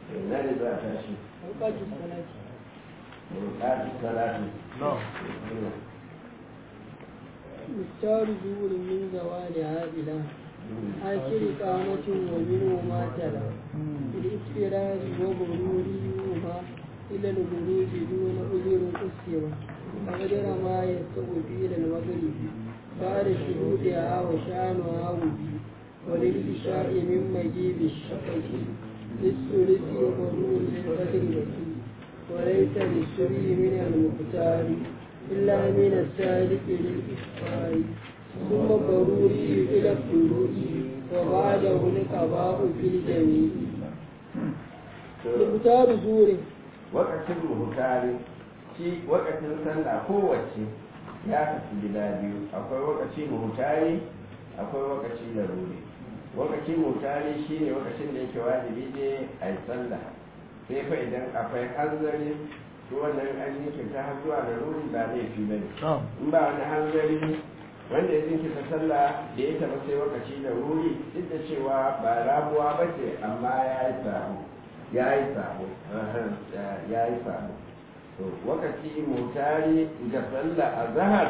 na ne za a tashi أوقات الصلاة ƙafi salati مختار زور من زوالها إلى آخر قامة ومنه ما تلا بالإسفرار وغرورهما إلى الغروب دون أذر أسر وقدر ما يستوي إلى المغرب بعد شهودها وشانها وبي وللإشاء من مجيب الشفق للثلث وغرور للقدر وكي وليس للسري من المختار إلا من السالك للإسفار ثم ضروري إلى الطلوع وبعده القضاء في الجميع مختار زور wakacin muhutari shi wakacin sallah kowace ya kasu gida biyu akwai wakaci muhutari akwai wakaci laruri wakaci muhutari shine wakacin da yake wajibi ne a yi sallah sai fa idan akwai hanzari to wannan an jinkirta har zuwa laruri ba laifi ba ne in ba wani hanzari wanda ya jinkirta sallah da ya taba sai wakaci laruri duk da cewa ba rabuwa ba ce amma ya yi samu ya yi sabo ya yi sabo to wakati mutari ga sallah a zahar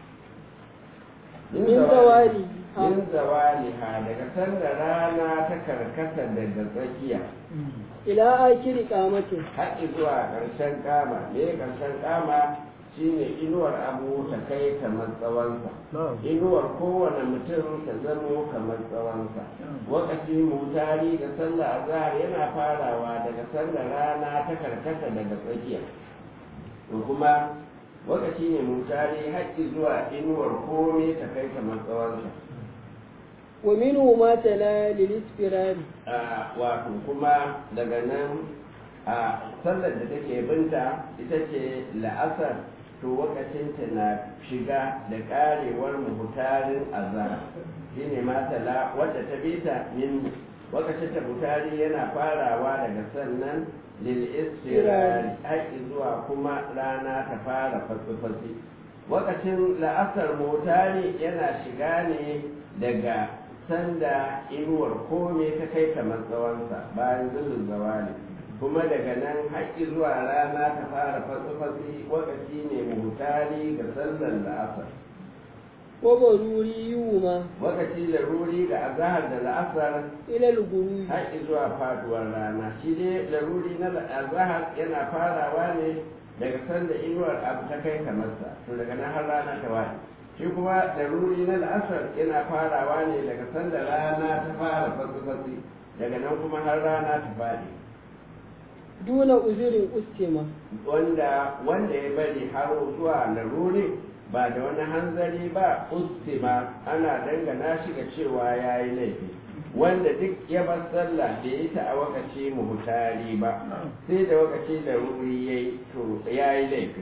min zawali min zawali ha daga sallar rana ta karkata daga tsakiya ila akiri kamatin haɗi zuwa ƙarshen kama me ƙarshen kama shine inuwar abu ta kai kamar tsawonsa inuwar kowane mutum ta zamo kamar tsawonsa wakati mutari da sallah azhar yana farawa daga sallar rana ta karkata daga tsakiya to kuma wakati ne mutari haƙƙi zuwa inuwar kome ta kai kamar tsawonsa wa minhu ma tala lil isfirari a wato kuma daga nan a sallar da take binta ita ce la'asar to wakacinta na shiga da karewar muhutarin azhar shine matala wadda ta bita min wakacin ta mutari yana farawa daga sannan lil istirari haƙi zuwa kuma rana ta fara fasifasi wakacin la'asar mutari yana shiga ne daga sanda inuwar kome ta kai kamar tsawonsa bayan zulun zawali kuma daga nan haƙƙi zuwa rana ta fara fasifasi wakaci ne mutari ga sallar la'asar wa baruri yuma wakaci laruri ga azahar da la'asar ila al-ghurubi haƙƙi zuwa faduwar rana shi dai laruri na azahar yana farawa ne daga sanda inuwar abu ta kai kamarsa to daga nan har rana ta wani shi kuma laruri na la'asar yana farawa ne daga sanda rana ta fara fasifasi daga nan kuma har rana ta faɗi duna uzurin ustima wanda wanda ya bari har zuwa laruri ba da wani hanzari ba ustima ana dangana shi ga cewa ya yi laifi wanda duk ya bar sallah da ya ta a wakaci muhutari ba sai da wakaci laruri ya yi to ya yi laifi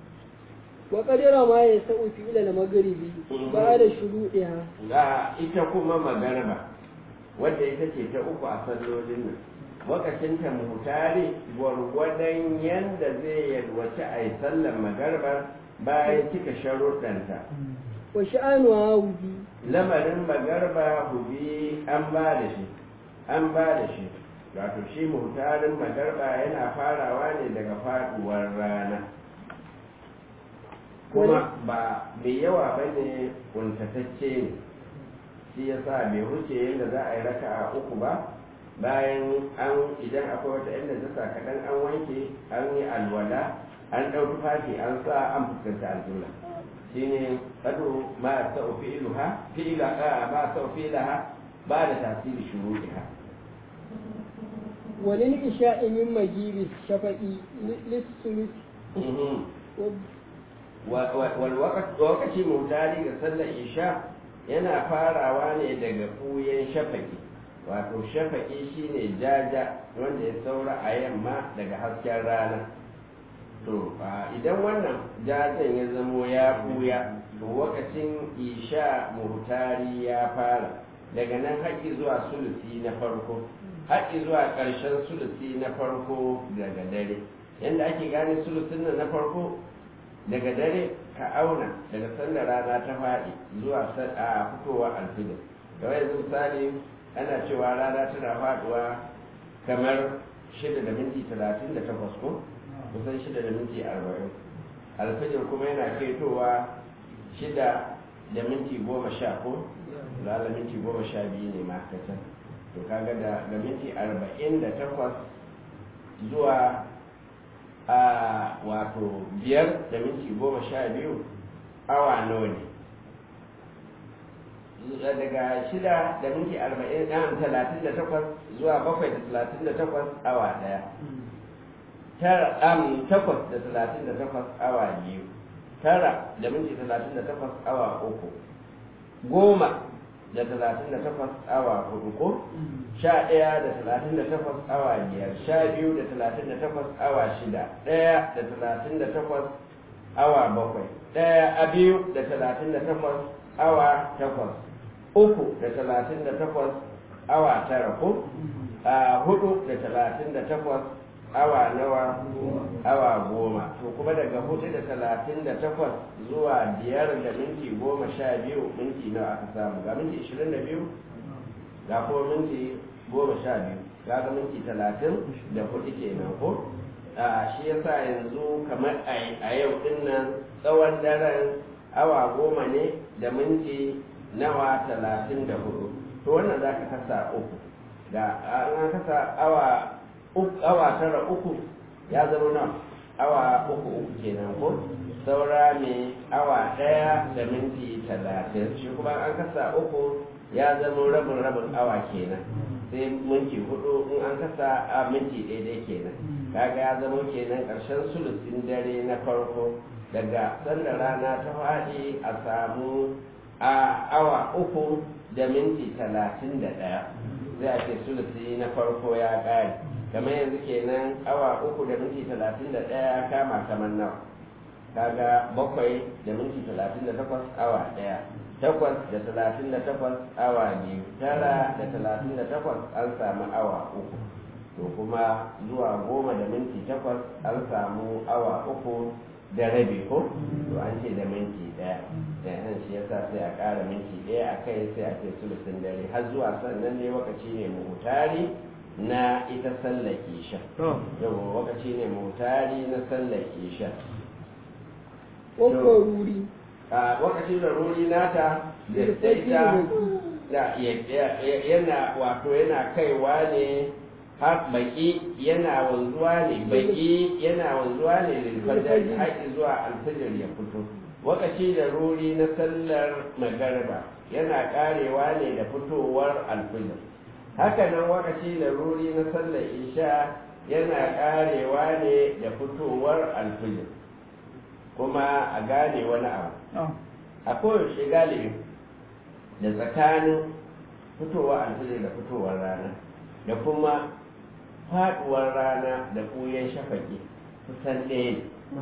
wa qadara ma yasau fi ila al-maghribi ba'da shuruɗiha ga ita kuma magarba wadda ita ce ta uku a sallolin nan wakacinta muhutari gwargwadon yadda zai yalwaci a yi sallar magarbar bayan cika sharuɗanta wa sha'anuha wubi lamarin magarba hubi an ba da shi an ba da shi wato shi muhutarin magarba yana farawa ne daga faduwar rana kuma ba mai yawa ba ne kuntatacce ne shi yasa bai huce yadda za a yi raka a uku ba bayan an idan akwai wata inda jasa kaɗan an wanke an yi alwala an ɗau tufafi an sa an fuskanta aljula shine kadu ma sa'u fi'luha fi'la ma sa'u fi'laha ba da tasiri shuruɗiha walil isha'i min magibi shafa'i lis-sulus wal waqti mutari ga sallar isha yana farawa ne daga fuyen shafaki wato shafaƙi shine jaja wanda ya saura a yamma daga hasken rana to idan wannan jajan ya zamo ya buya to lokacin isha muhtari ya fara daga nan haƙi zuwa sulusi na farko haƙi zuwa ƙarshen sulusi na farko daga dare yadda ake gane sulusin nan na farko daga dare ka auna daga sanda rana ta faɗi zuwa a fitowa alfijir kawai yanzu misali ana cewa rana tana faduwa kamar shida da minti talatin da takwas ko kusan shida da minti arba'in alfajir kuma yana ketowa shida da minti goma sha ko lala minti goma sha biyu ne ma kacan to kaga da da minti arba'in da takwas zuwa a wato biyar da minti goma sha biyu awa nawa ne daga shida da minti arba'in ɗan talatin da takwas zuwa bakwai da talatin da takwas awa ɗaya tara ɗan takwas da talatin da takwas awa biyu tara da minti talatin da takwas awa uku goma da talatin da takwas awa hudu ko sha ɗaya da talatin da takwas awa biyar sha biyu da talatin da takwas awa shida ɗaya da talatin da takwas awa bakwai ɗaya a biyu da talatin da takwas awa takwas uku da talatin da takwas awa tara ko a hudu da talatin da takwas awa nawa awa goma to kuma daga hudu da talatin da takwas zuwa biyar da minti goma sha biyu minti nawa aka samu ga minti ishirin da biyu ga kuma minti goma sha biyu ga ga minti talatin da hudu kenan ko a shi yasa yanzu kamar a yau din nan tsawon daren awa goma ne da minti nawa talatin da hudu to wannan za ka kasa uku da an kasa awa awa tara uku ya zama nan awa uku uku kenan ko saura mai awa ɗaya da minti talatin shi kuma an kasa uku ya zama rabin rabin awa kenan sai minti hudu in an kasa a minti daidai kenan kaga ya zama kenan ƙarshen sulusin dare na farko daga sanda rana ta faɗi a samu a awa uku da minti talatin da ɗaya zai ake sulusi na farko ya ƙare kamar yanzu kenan awa uku da minti talatin da ɗaya kama kamar nawa kaga bakwai da minti talatin da takwas awa ɗaya takwas da talatin da takwas awa biyu tara da talatin da takwas an samu awa uku to kuma zuwa goma da minti takwas an samu awa uku da rabi ko to an ce da minti ɗaya da shi yasa sai a ƙara minti ɗaya a kai sai a ce sulusin dare har zuwa sannan ne lokaci ne muhutari na ita sallar isha yau lokaci ne muhutari na sallar isha ruri a lokaci da ruri nata da ita da yana wato yana kaiwa ne har baki yana wanzuwa ne baki yana wanzuwa ne da fajr haƙi zuwa alfajir ya fito lokaci da ruri na sallar magariba yana karewa ne da fitowar alfajir haka nan lokaci da ruri na sallar isha yana karewa ne da fitowar alfajir kuma a gane wani abu a koyaushe galibi da tsakanin fitowar alfajir da fitowar rana da kuma faduwar rana da ɓuyen shafaki kusan ɗaya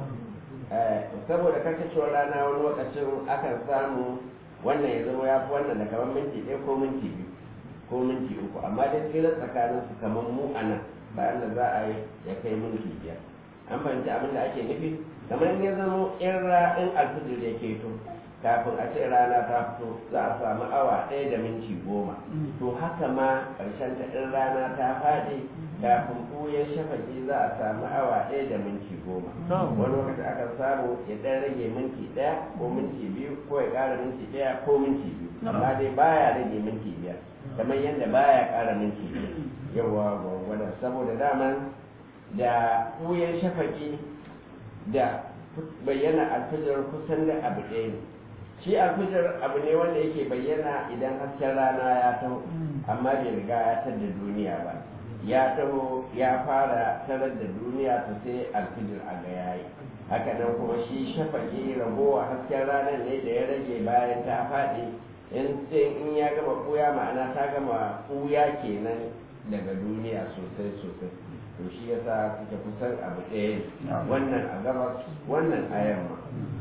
ne saboda karkacewar rana wani lokacin akan samu wannan ya zama ya fi wannan da kamar minti ɗaya ko minti biyu ko minti uku amma dai tsirar tsakanin su kamar mu a nan bayan da za a yi ya kai minti biyar an fahimci abin da ake nufi kamar ya zama in ra'in alfijir ya keto kafin a ce rana ta fito za a samu awa ɗaya da minti goma to haka ma ƙarshen ta in rana ta faɗi kafin ɓuyen shafaki za a samu awa ɗaya da minti goma wani lokaci aka samu ya ɗan rage minti ɗaya ko minti biyu ko ya ƙara minti ɗaya ko minti biyu amma dai baya rage minti biyar kamar yadda baya ƙara minti biyar yawa gwagwada saboda daman da ɓuyen shafaki da bayyana alfajar kusan da abu ɗaya ne shi alfijar abu ne wanda yake bayyana idan hasken rana ya taho amma bai riga ya tar da duniya ba ya taho ya fara tarar da duniya ta sai alfijir a ga yayi haka nan kuma shi shafaki ragowa hasken ranar ne da ya rage bayan ta faɗi in in ya gama ɓuya ma'ana ta gama ɓuya kenan daga duniya sosai sosai to shi yasa suke kusan abu ɗaya wannan a gabas wannan a yamma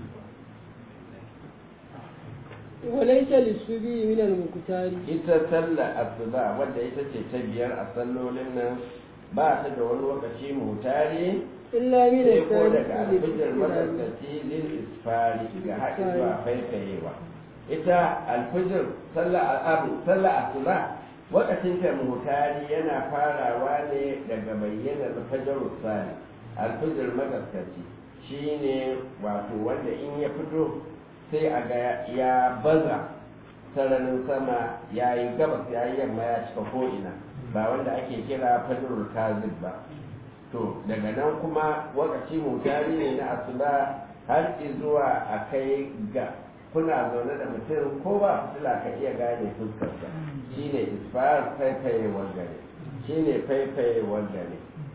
وليس للسبي من المكتار ita sallar asuba wadda ita ce ta biyar a sallolin nan ba ta da wani lokaci mutare إلا من sai ko daga الثالث alfijir matsakaci lil isfari ga haɗi zuwa faifayewa ita alfijir sallar abu sallar asuba wakacin ta muhtari yana farawa ne daga bayyanar fajar sani alfijir magaskaci shine wato wanda in ya fito sai a ga ya baza sararin sama ya yi gabas ya yi yamma ya cika ko'ina ba wanda ake kira fajar kazib ba to daga nan kuma wakaci mutari ne na asuba har zuwa a kai ga kuna zaune da mutum ko ba fitila ka iya gane fuskarsa shine isfar faifayewar gare shine faifayewar gare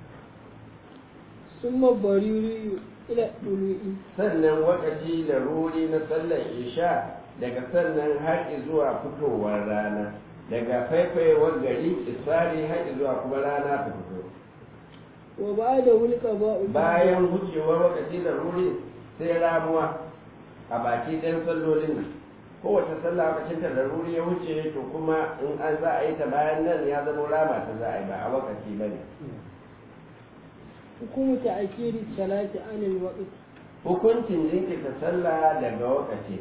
sun mabariri ila ɗulu'i sannan wakaci da ruri na sallar isha daga sannan har zuwa fitowar rana daga faifayewar gari isfari har zuwa kuma rana ta fito wa ba da wulka ba bayan wucewar wakaci da ruri sai ramuwa a baki ɗayan sallolin nan kowace sallah lokacin ta laruri ya wuce to kuma in an za a yi ta bayan nan ya zama rama ta za a yi ba a wakaci ba ne hukumu ta akiri salati anil waqti hukuncin jinkirta sallah daga wakaci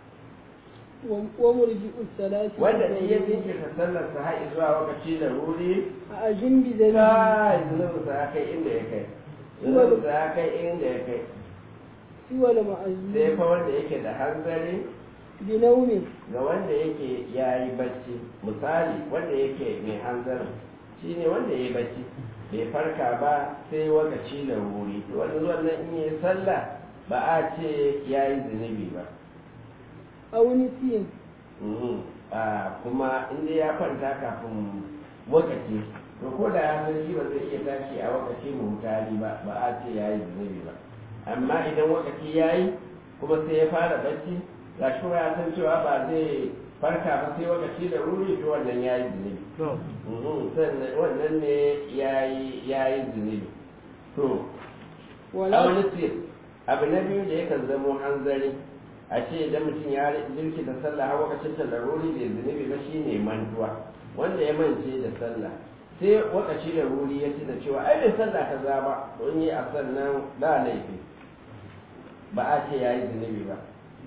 wa murji'u salati wanda ne ya jinkirta sallar sa har zuwa wakaci laruri a ajin bi da kai zunubin sa ya kai inda ya kai zunubin sa ya kai inda ya kai siwa da sai ma'azumi fa wanda yake da hanzari bi naumin ga wanda yake ya yi bacci misali wanda yake mai hanzarin shi ne wanda ya yi bacci bai farka ba sai wakaci da wuri wanda zuwan nan in yi sallah ba a ce ya yi zunubi ba auni tiyin Mhm. a kuma inda ya kwanta kafin wakaci to ko da ya san shi ba zai iya tashi a wakaci mutali ba ba a ce ya yi zunubi ba amma idan wakaci ya yi kuma sai ya fara bacci ga shi kuma ya san cewa ba zai farka ba sai wakaci da wuri to wannan ya yi zunubi Mhm. sannan wannan ne ya yi zunubi to a wala wani sir abu na biyu da yakan zamo hanzari a ce idan mutum ya jirki da sallah har wakacin ta laruri bai zunubi ba shine mantuwa wanda ya mance da sallah sai wakaci da ruri ya tuna cewa ai bai sallah kaza ba don yi a sannan ba laifi ba a ce ya yi zunubi ba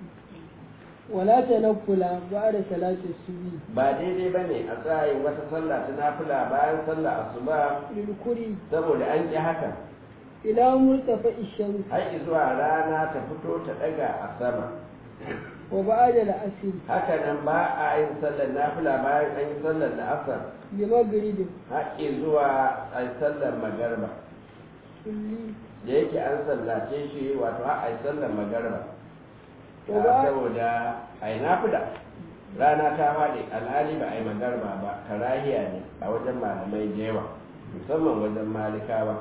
wala tanaffula ba'da salati subhi ba daidai ba ne a tsayin wata sallah ta nafila bayan sallah asuba lil kuri saboda an ƙi haka ila murtafa ishams har zuwa rana ta fito ta ɗaga a sama wa ba'da al-asr haka nan ba a yin sallar nafila bayan an yi sallar da asar bi maghrib haƙƙi zuwa a sallar magarba kulli da yake an sallace shi wato har a yi sallar magarba To ba- saboda a yi nafila rana ta faɗi alhali ba a yi magarba ba karahiya ne a wajen malamai da yawa musamman wajen malikawa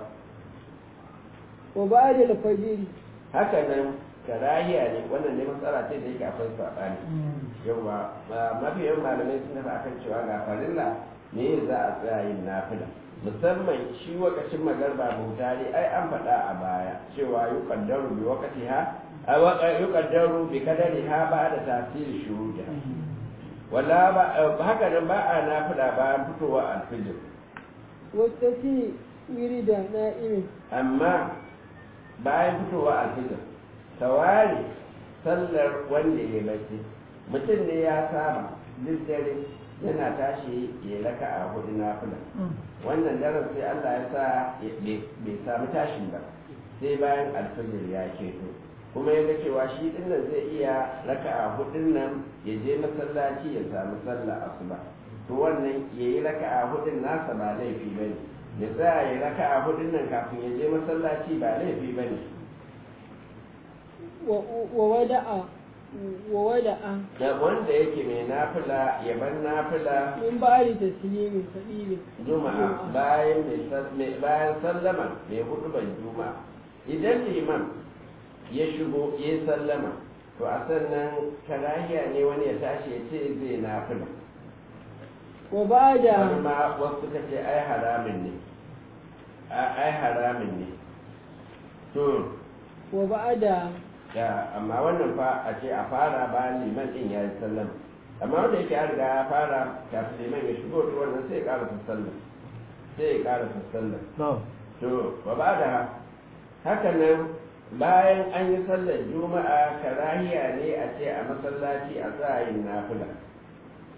wa ba'da al-fajr haka nan karahiya ne wannan ne matsala ce da yake akwai saɓani yawa mafi yawan malamai sun tafi akan cewa ga farilla me za a tsaya yin nafila musamman shi wakacin magarba mutane ai an faɗa a baya cewa yi kaddaru bi wakati ha a yi kaddaru bi kadari ha ba da tasiri shuruta wala ba haka nan ba a nafila bayan fitowa alfijir wastati wirida na'imin amma bayan fitowa alfijir tawari sallar wanda ya bacci mutum ne ya saba duk dare yana tashi ya raka a hudu nafila wannan daren sai Allah ya sa bai samu tashin ba sai bayan alfajir ya keto kuma ya ga cewa shi din nan zai iya raka a hudun nan ya je masallaci ya samu sallah asuba to wannan ya yi raka a hudun nasa ba laifi ba ne ya tsaya ya raka a hudun nan kafin ya je masallaci ba laifi ba ne wa wada'a wa wada'a da wanda yake mai nafila ya bar nafila min ba'di taslimin sabili juma'a bayan mai sal- mai- bayan sallama mai hudu ban juma'a idan liman ya shigo ya sallama to a sannan karahiya ne wani ya tashi ya ce zai nafila wa ba'da wani ma wasu suka ce ai haramin ne A- ai haramin ne to wa ba'da ya amma wannan fa a ce a fara bayan liman din ya yi sallama amma wanda yake an riga ya fara kafin liman ya shigo to wannan sai ya ƙara sallah sai ya ƙara sallah to ba ba da haka nan bayan an yi sallar juma'a karahiya ne a ce a masallaci a tsayin nafila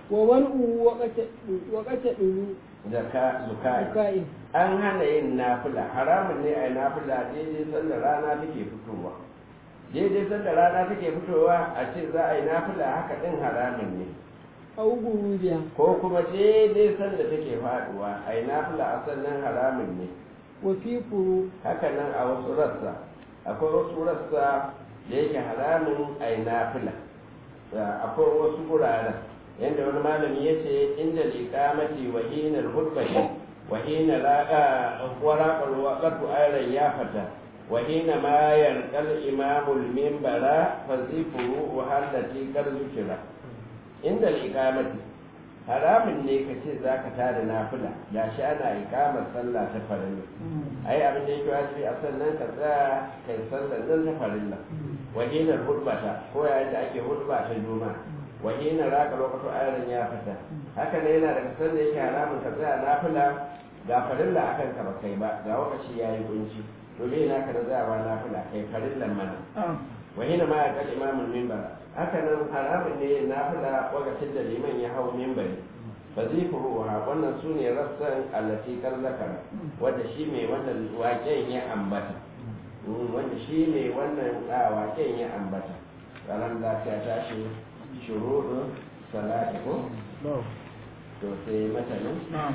wa man'u waqata dulu zaka zukai zakai an hana yin nafila haramun ne a yi nafila daidai sanda rana take fitowa daidai sanda rana take fitowa a ce za a yi nafila haka din haramun ne au gurubiya ko kuma daidai sanda take faduwa a yi nafila a sannan haramun ne wa fi furu haka nan a wasu rassa akwai wasu rassa da yake haramun a yi nafila akwai wasu guraren yadda wani malami ya ce inda liƙamati wa hinar hudbati wa hina waraƙar waƙatu ayran ya fata wa hina ma yarƙal imamul mimbara fa zifuru wa hallati kar zukira inda liƙamati haramun ne ka ce za ka tada nafila ga shi ana ikamar sallah ta farilla ai abin da yake wajibi a sannan ka tsaya kai sallar nan ta farilla wahinar hudbata ko yayin da ake hudba ta juma'a wahinar raka lokacin ayarin ya fita haka ne yana daga sanda yake haramun ka tsaya nafila ga farilla akan ka ba kai ba ga lokaci yayi kunci to me na ka da tsayawa nafila kai farillan mana wahina ma ya kalli imamul mimbar haka nan haramun ne nafila lokacin da liman ya hau mimbari fa zai furuha wannan su ne rassan allati kar zakara wanda shi mai wannan waken ya ambata wanda shi mai wannan waken ya ambata ranar lafiya ta shi shuruɗin salati ko to sai matanin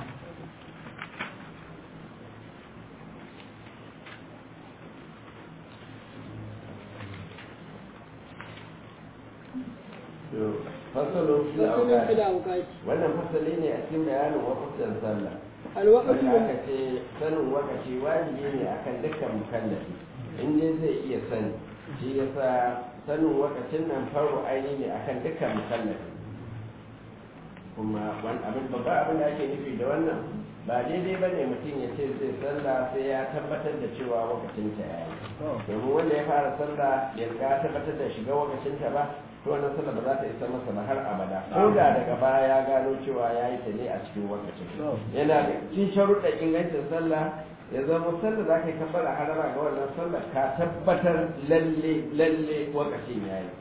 fasalin fil fasulun fil awqat awqati wannan fasali ne a cikin bayanin wakutan sallah alwaqtu wanda aka ce sanin wakaci wajibi ne akan dukkan mukallafi in dai zai iya sani shi yasa sanin wakacin nan faru aini ne akan dukkan mukallafi kuma wani abin babba abin da ake nufi da wannan ba daidai ba ne mutum ya ce zai sallah sai ya tabbatar da cewa wakacin ta yayi domin wanda ya fara sallah ya ga tabbatar da shiga wakacin ta ba to wannan sallah ba za ta isa masa ba har abada ko da daga baya ya gano cewa ya yi ta ne a cikin wakacin yana da cikin sharuɗa ingancin sallah ya zama sallah za ka yi kabbara harama ga wannan sallah ka tabbatar lalle lalle wakacin ya yi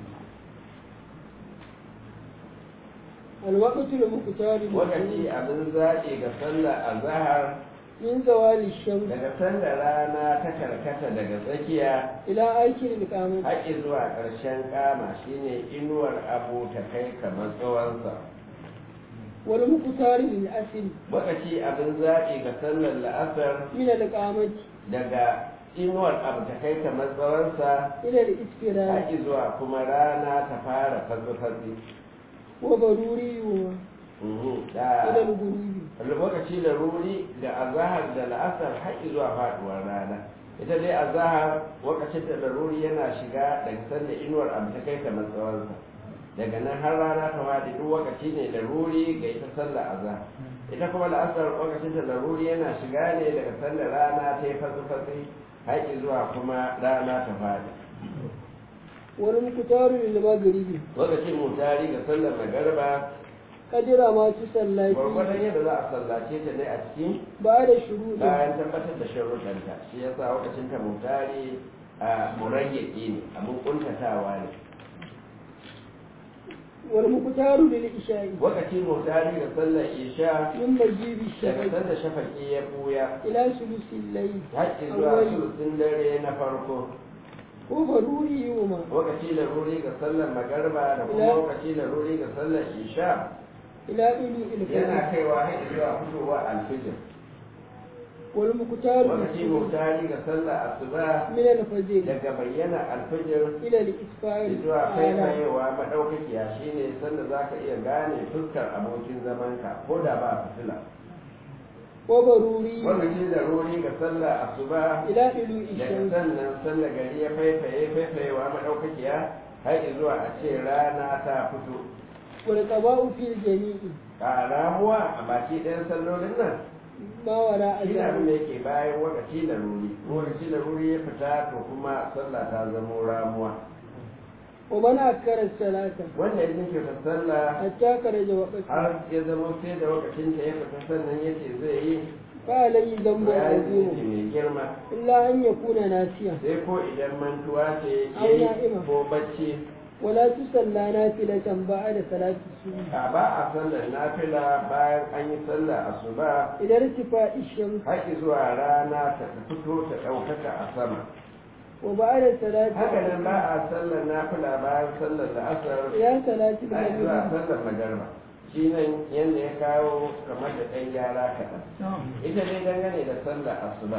alwaqtu al-muqtari wakaci abin zaɓi ga sallah a zahar min zawali shams daga sanda rana ta karkata daga tsakiya ila akhir al-qamah haƙi zuwa ƙarshen kama shine inuwar abu ta kai kamar tsawonsa wal muqtari lil asr wakaci abin zaɓi ga sallar la'asar min al-qamati daga inuwar abu ta kai kamar tsawonsa ila al-isfirar haƙi zuwa kuma rana ta fara fatsi-fatsi wa daruri wa Mhm, ila da al-ghurubi lokaci da ruri da azahar da la'asar haƙi zuwa faɗuwar rana ita dai azahar lokacin da ruri yana shiga daga sanda inuwar abu ta kai kamar tsawonsa daga nan har rana ta faɗi duk lokaci ne da ruri ga ita sallar azahar ita kuma la'asar lokacin da ruri yana shiga ne daga sanda rana ta yi fatsi-fatsi haƙi zuwa kuma rana ta faɗi wal muqtari lil maghribi lokacin mutari ga sallar magarba qadira ma tusallati gwargwadon yadda za a sallace ta ne a cikin ba'da shuruɗi bayan tabbatar da sharuɗanta shi ya sa lokacin ta mutari a murayyaki ne abin kuntatawa ne wal muqtaru lil isha'i lokaci mutari da sallar isha min majibi daga shafaqi sanda shafaki ya buya ila sulusil layl haƙƙi zuwa awwali sulusin dare na farko ko baruri yuma lokaci da ruri ga sallar magarba da kuma Ila- lokaci da ruri ga sallar isha ila ilu yana ilfajr kaiwa haƙƙi zuwa fitowa alfijir wal muqtaru lokaci mutari ga sallar asuba min al-fajr daga bayyana alfijir ila al-isfar zuwa ala faifayewa maɗaukakiya shine sanda za ka iya gane fuskar abokin zamanka ko da ba fitila wa baruri lokaci da ruri ga sallah asuba ila ilu daga ishan sannan sallar gari ya faifaye faifayewa maɗaukakiya har zuwa a ce rana ta fito wal qada'u fil jami'i a ramuwa a baki ɗayan sallolin nan ma wara shi ne abin azan da yake bayan lokaci da ruri lokaci da ruri ya fita to kuma sallah ta zamo ramuwa wa man akkara salata wanda ya jinkirta sallah hatta karaja waqti har ya zama sai da lokacin ta ya fita sannan ya ce zai yi fa alayhi dhanbu ya yi azim mai girma illa an yakuna nasiya sai ko idan mantuwa ce ya Au yi na'ima. ko bacci ولا تصلى نافلة بعد صلاة الصبح a ba a sallar nafila bayan an yi sallar asuba إلى ارتفاع الشمس haƙi zuwa rana ta fito ta ɗaukaka a sama وبعد صلاة haka nan ba a sallar nafila bayan sallar la'asar إلى صلاة haƙi zuwa المغرب sallar magarba shi nan yadda ya kawo kamar da ɗan gyara kaɗan ita dai dangane da sallar asuba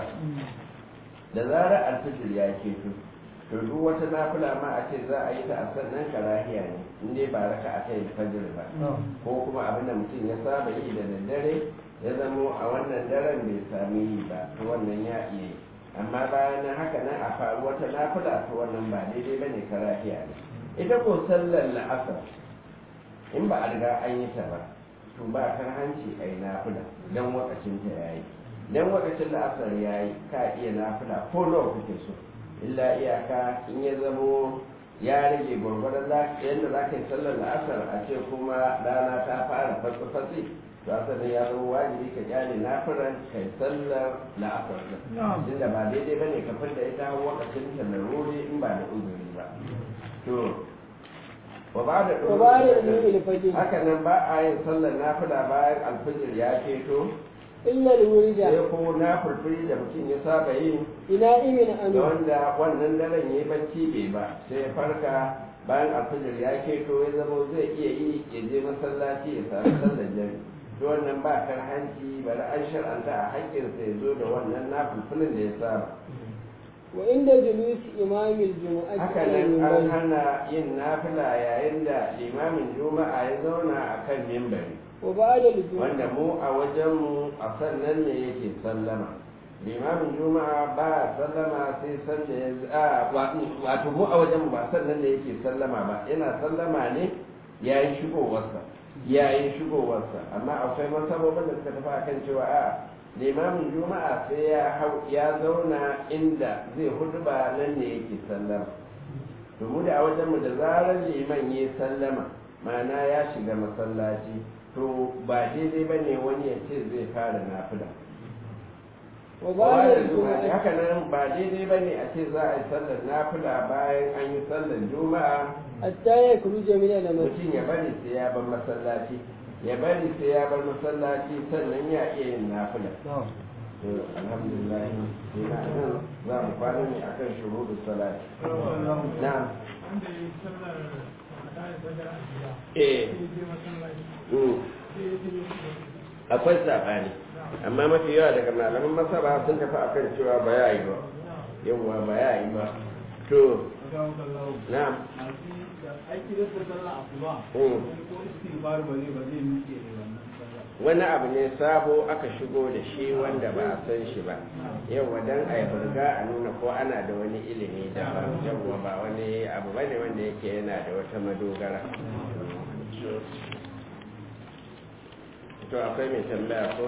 da zarar alfijir ya keto to duk wata nafila ma a ce za a yi ta a sannan karahiya ne in dai ba raka a ta yi fajir ba ko kuma abin da mutum ya saba yi da daddare ya zamo a wannan daren bai sami yi ba to wannan ya iya yi amma bayan nan haka nan a faru wata nafila to wannan ba daidai ba ne karahiya ne ita ko sallar la'asar in ba a riga an yi ta ba to ba kar hanci a yi nafila don wakacin ta ya yi don wakacin la'asar ya yi ka iya nafila ko nawa kuke so illa iyaka in ya zamo ya rage gwargwadon yadda za ka yi sallar la'asar a ce kuma rana ta fara fatsi-fatsi to asalin ya zama wajibi ka kyale nafiran ka yi sallar la'asar din inda ba daidai ba ne ka da ita wakacin ta laruri in ba da uzuri ba to wa ba da وبعد طلوع الفجر haka nan ba a yin sallar nafila bayan alfijir ya keto إلا الورد sai ko na furfuri da mutum ya saba yi بنائم da عنه wanda wannan daren ya yi bacci bai ba sai ya farka bayan alfijir ya keto ya zama zai iya yi ya je masallaci ya sami sallar jami to wannan ba kar hanci bari an shar'anta a haƙƙinsa ya zo da wannan na fulfulin da ya saba وعند جلوس إمام الجمعة haka على nan an المنبر hana yin nafila yayin da limamin juma'a ya zauna a kan mimbari وبعد الجمعة wanda mu a wajenmu a sannan ne yake sallama limamin juma'a ba a sallama sai sanda ya a wato mu a wajenmu ba sannan ne yake sallama ba yana sallama ne yayin shigowarsa yayin shigowarsa amma akwai masabobin da suka tafi akan cewa a limamin juma'a sai ya hau ya zauna inda zai huduba nan ne yake sallama to mu da a wajenmu da zarar liman ya sallama ma'ana ya shiga masallaci to ba daidai ba ne wani ya ce zai fara nafila وبعد da juma'a الجمعة haka nan ba daidai ba ne a ce za a yi sallar nafila bayan an yi sallar juma'a حتى يخرج من المسجد mutum ya bari sai ya bar masallaci ya bari sai ya bar masallaci sannan ya iya yin nafila to alhamdulillah ina nan za mu kwana ne akan shuruɗu salati na'am wanda ya yi sallar madayin fajar a gida eh sai je masallaci mm. sai ya je akwai saɓani amma mafi yawa daga malaman masaba sun tafi akan cewa ba ya yi ba yawwa ba ya yi ba to na'am aiki da sallar asuba Mm. ko istighfar ba zai ba zai miƙe ne wannan sallar wani abu ne sabo aka shigo da shi wanda ba a san shi ba yawwa dan a yi burga a nuna ko ana da wani ilimi daban yawwa ba wani abu ba ne wanda yake yana da wata madogara to akwai mai tambaya ko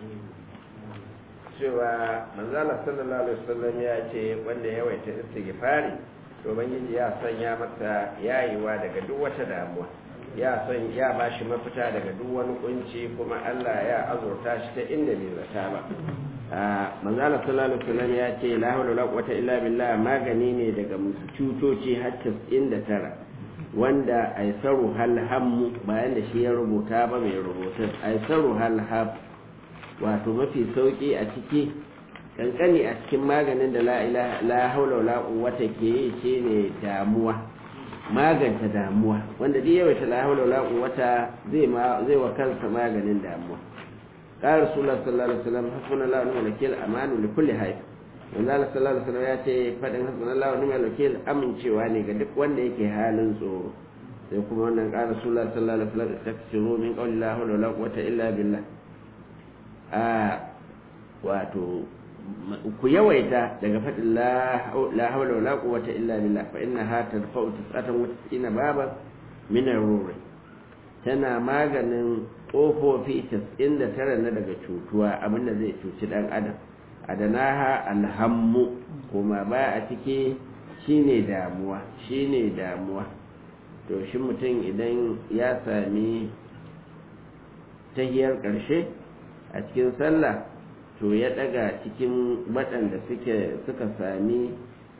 cewa manzala sallallahu alaihi wasallam ya ce wanda ya waita istighfari to ubangiji ya sanya masa yayiwa daga duk wata damuwa ya san ya bashi mafita daga duk wani kunci kuma Allah ya azurta shi ta inda bai zata ba a manzala sallallahu alaihi wasallam ya ce la hawla wala quwwata illa billah magani ne daga cutoci har 99 wanda aisaru hal hammu bayan da shi ya rubuta ba mai rubutun aisaru hal ham wato mafi sauki a ciki kankani a cikin maganin da la ilaha la haula wala quwwata ke yi shine damuwa maganta damuwa wanda duk yawaita la haula wala quwwata zai ma zai wa kansa maganin damuwa qala rasulullah sallallahu alaihi wasallam hasbunallahu wa ni'mal wakeel amanu li kulli hayy manzo Allah sallallahu alaihi wasallam ya ce fadin hasbunallahu wa ni'mal wakeel amincewa ne ga duk wanda yake halin tsoro sai kuma wannan qala rasulullah sallallahu alaihi wasallam taksiru min qawli la hawla wala quwwata illa billah a wato ku yawaita daga faɗin la hawla wala quwwata illa billah fa innaha tadfa'u tis'atan wa tis'ina baban min ar-rur tana maganin kofofi 99 na daga cutuwa abinda zai cuci dan adam adanaha alhammu kuma ba a ciki shine damuwa shine damuwa to shi mutum idan ya sami tahiyar ƙarshe a cikin sallah to ya daga cikin waɗanda suke suka sami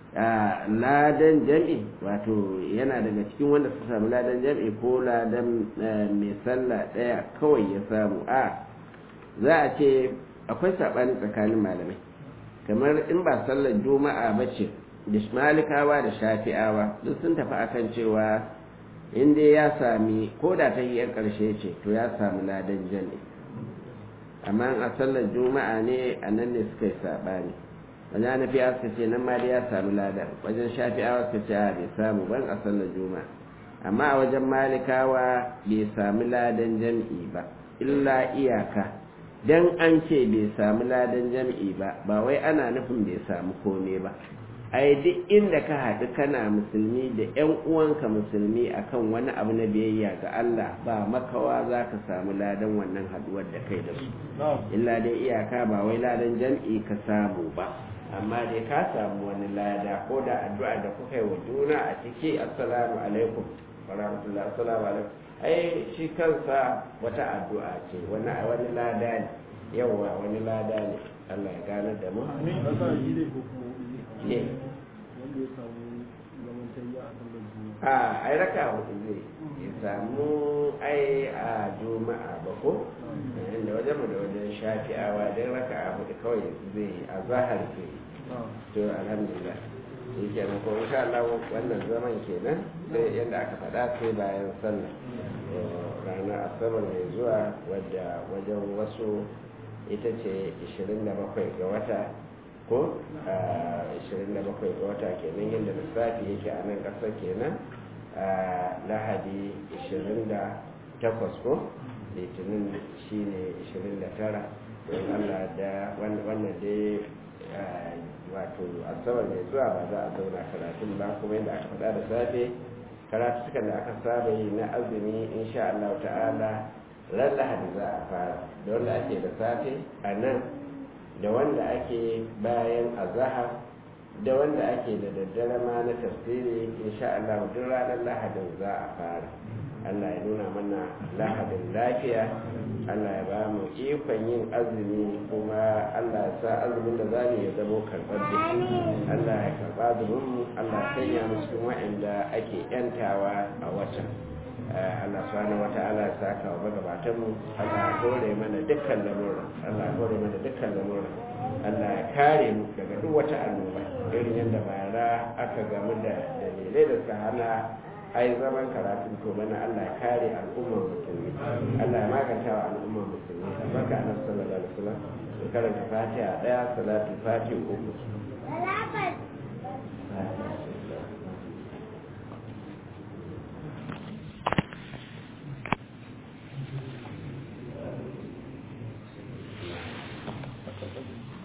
ladan jam'i wato yana daga cikin wanda suka samu ladan jam'i ko ladan mai sallah ɗaya kawai ya samu a za a ce akwai saɓani tsakanin malamai kamar in ba sallar juma'a ba ce da malikawa da shafi'awa duk sun tafi akan cewa in dai ya sami ko da ta hiyar ƙarshe ce to ya samu ladan jam'i amma a sallar juma'a ne a nan ne suka yi saɓani wajen hanafiya suka ce nan ma dai ya samu ladan wajen shafi'awa suka ce a bai samu ban a sallar juma'a amma a wajen malikawa bai samu ladan jam'i ba illa iyaka dan an ce bai samu ladan jam'i ba ba wai ana nufin bai samu kome ba ai duk inda ka haɗu kana musulmi da 'yan uwanka musulmi akan wani abu na biyayya ga Allah ba makawa za ka samu ladan wannan haɗuwar da kai da su illa dai iyaka ba wai ladan jam'i ka samu ba amma dai ka samu wani lada ko da addu'a da kuka yi wa juna a ciki assalamu alaikum wa rahmatullahi assalamu alaikum ai shi kansa wata addu'a ce wani wani lada ne yawa wani lada ne Allah ya gane da mu ne a ai raka hudu zai ya samu ai a juma'a ba ko da wajen da wajen shafi'awa don raka a hudu kawai zai a zahar zai to alhamdulillah shi ke ko insha Allah wannan zaman kenan sai yadda aka faɗa sai bayan sallah ranar asabar mai zuwa wadda wajen wasu ita ce 27 ga wata ko 27 ga wata kenan yadda lissafi yake a nan ƙasar kenan lahadi 28 ko litinin shine 29 don allah da wannan dai wato asabar mai zuwa ba za a zauna karatun ba kuma yadda aka faɗa da safe karatukan da aka saba yi na azumi insha Allah ta'ala ran lahadi za a fara da wanda ake da safe a nan da wanda ake bayan azahar da wanda ake da daddare ma na tafsiri insha Allah duk ranar lahadin za a fara Allah ya nuna mana lahadin lafiya Allah ya ba mu ikon yin azumi kuma Allah ya sa azumin da za mu ya zamo karɓar da Allah ya karɓa azumin mu Allah ya sanya mu cikin wa'anda ake yantawa a watan Allah subhanahu wa ta'ala ya saka wa magabatan mu Allah ya hore mana dukkan lamura Allah ya hore mana dukkan lamura Allah ya kare mu daga duk wata annoba irin yadda bara aka gamu da dalilai da suka hana ai zaman karatun to mana Allah ya kare al'ummar musulmi Allah ya maganta wa al'ummar musulmi albarka annabi sallallahu alaihi wasallam ya karanta fatiha daya salatu fatiha uku Thank you.